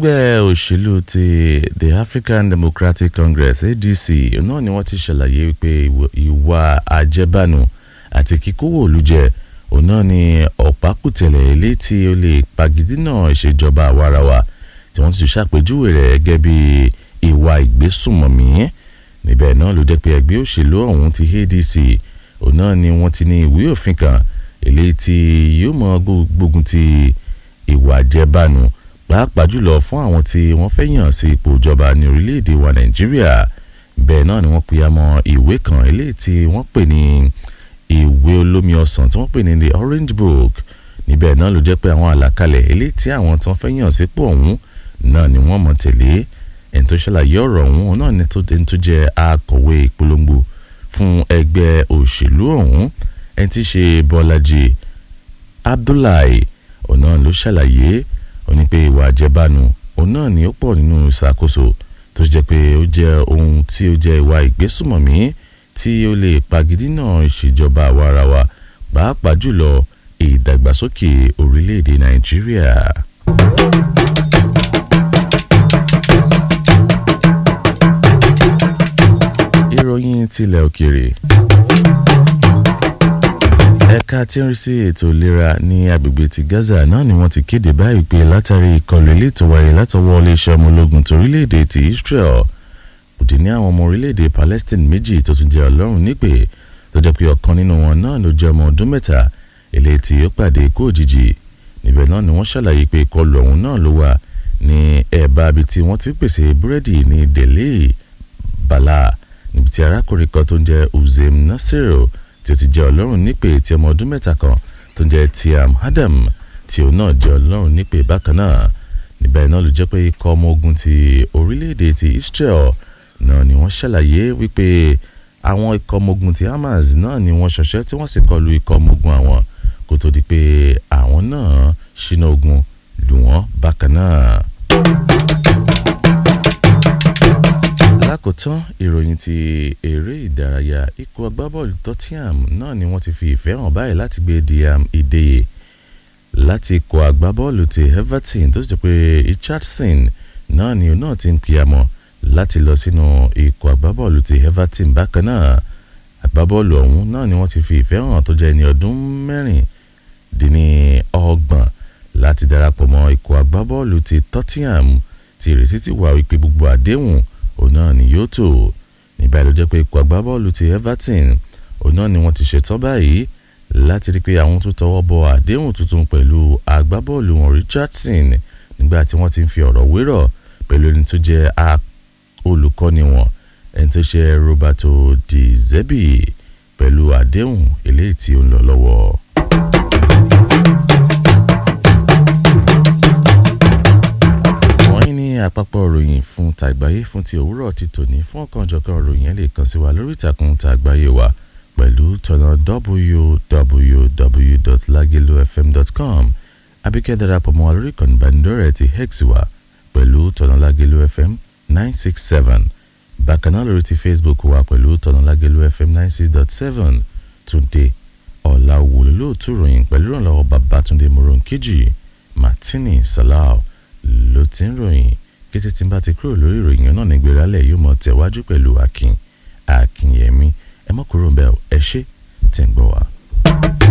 ẹgbẹ́ òṣèlú ti the African Democratic Congress ADC náà ni wọ́n ti ṣàlàyé wípé ìwà àjẹbánu àti kíkówó olùjẹ òun náà ni ọ̀pákùtẹ̀lẹ̀ ilé tí ó lè pagidínà ìṣèjọba àwarawa tí wọ́n ti ṣàpèjúwe rẹ̀ gẹ́gẹ́ bí ìwà ìgbésùnmọ̀mí níbẹ̀ náà ló jẹ́ pé ẹgbẹ́ òṣèlú ọ̀hún ti ADC òun náà ni wọ́n ti ní ìwé òfin kan eléyìí tí yóò mọ gbógun ti ìwà àjẹbánu pàápàá jùlọ fún àwọn tí wọ́n fẹ́ yàn sí ipò ìjọba ní orílẹ̀-èdè wa nàìjíríà bẹ́ẹ̀ náà ni wọ́n pe àmọ́ ìwé kan eléyìí tí wọ́n pè ní ìwé olómi ọsàn tí wọ́n pè ní the orange book níbẹ̀ náà ló jẹ́ pé àwọn àlàkalẹ̀ eléyìí tí àwọn tí wọ́n fẹ́ yàn sípò ọ̀hún náà ni wọ́n mọ̀ tẹ̀lé ẹni tó ṣàlàyé ọ̀rọ̀ ọ̀hún náà ni tó jẹ́ akọ̀wé ìpolongo fún ẹgbẹ́ òṣèlú ọ̀hún ẹni tí í ṣe bọ́lájì abdullahi ọ̀nà ló ṣàlàyé ó ní pé ìwà àjẹbánu òun náà ni ó pọ̀ nínú ìṣàkóso tó jẹ́ pé ó jẹ́ ohun tí ó jẹ́ ìwà ìgbésùmọ̀mí tí ó lè pagidínà ìṣèjọba àwarawa pàápàá jùlọ ìdàgbàsókè orílẹ̀-èdè nàìjíríà. ìròyìn tilẹ̀ òkèèrè ẹ̀ka tí ń rí sí ètò ìlera ní agbègbè ti Gaza náà ni wọ́n ti kéde báyìí pé látàrí ìkọlù ilé tó wáyé látọwọ́ iléeṣẹ́ ọmọ ológun torílẹ̀-èdè ti Israel kò dín ní àwọn ọmọ orílẹ̀-èdè Palestine méjì tó tún jẹ́ ọlọ́run nípè tó jẹ́ pé ọ̀kan nínú wọn náà ló jẹ́ ọmọ ọdún mẹ́ta eléyìí tí ó pàdé ikú òjijì níbẹ̀ náà ni wọ́n ṣàlàyé pé ìkọlù ọ̀hún náà ló wà ní ẹ̀bá ibi tí wọ́n ti pèsè búrẹ́dì ní Delhi Bala níbi tí arákùnrin kan tó ń jẹ́ Uzem Nasiru tí ó ti jẹ́ ọlọ́run nípè tí ọmọ ọdún mẹ́ta kan tó ń jẹ́ Tiam Adam tí òun náà jẹ́ ọlọ́run nípè bákan náà níbẹ̀ náà ló jẹ́ pé ikọ̀ ọmọ ogun ti orílẹ̀-èdè ti Israel náà ni wọ́n ṣàlàyé wípé àwọn ikọ̀ ọmọ ogun ti Hamas náà ni wọ́n ṣọṣẹ́ tí wọ́n sì kọlu ikọ̀ ọmọ ogun àwọn kó tó di pé àwọn náà ṣínà ogun lù wọ́n bákan náà. lákòótán ìròyìn ti eré ìdárayá ikọ̀ agbábọ́ọ̀lù Tottenham náà ni wọ́n ti fi ìfẹ́ hàn báyìí láti gbé Diam Ìdèyè láti ikọ̀ agbábọ́ọ̀lù ti Everton tó sì jẹ́ pé Richardson náà ni òun náà ti ń kíyàmọ́ láti lọ sínú ikọ̀ agbábọ́ọ̀lù ti Everton bákan náà agbábọ́ọ̀lù ọ̀hún náà ni wọ́n ti fi ìfẹ́ hàn tó jẹ́ ẹni ọdún mẹ́rìndínlọ́gbọ̀n láti darapọ̀ mọ́ ikọ̀ agbábọ́ọ̀lù ti Tottenham tí ìrètí ti wà wípé gbogbo àdéhùn òun náà ni yóò tó nígbà ló jẹ́ pé ikọ̀ agbábọ́ọ̀lù ti Everton òun náà ni wọ́n ti ṣetán báyìí láti rí pé àwọn tó tọwọ́ bọ àdéhùn tuntun pẹ̀lú agbábọ́ọ̀lù wọn Richardson nígbà tí wọ́n ti ń fi ọ̀rọ̀ wérọ̀ pẹ̀lú ẹni tó jẹ́ olùkọ́ni wọn ẹni tó ṣe Roberto Di Zerbi pẹ̀lú àdéhùn eléyìí tí ó ń lọ lọ́wọ́. àpapọ̀ ròyìn fún tàgbáyé fún ti òwúrọ̀ ti tòní fún ọ̀kanjọ̀kan ròyìn ẹ̀ lè kàn sí wa lórí ìtàkùn tàgbáyé wa pẹ̀lú tọ̀nà www.lagelofm.com abíkẹ́ darapọ̀ mọ́ wa lórí ìkànnì ìbánidọ́rẹ̀ẹ́ ti hex wa pẹ̀lú tọ̀nà Lagelu FM nine six seven bákan náà lórí ti Facebook wa pẹ̀lú tọ̀nà Lagelu FM nine six dot seven túnde ọ̀làwò lóòtú ròyìn pẹ̀lú ìrànlọ́wọ́ Babátúndé Moronkeji Martini Salau ló ti ń ròyìn kété tí n bá ti kúrò lórí ìròyìn náà ní gbéralẹ̀ yóò mọ̀ tẹ̀wájú pẹ̀lú akin akínyẹmí ẹ mọ́ kúrò ń bẹ̀ ẹ ṣé tẹ̀ ń gbọ́ wa.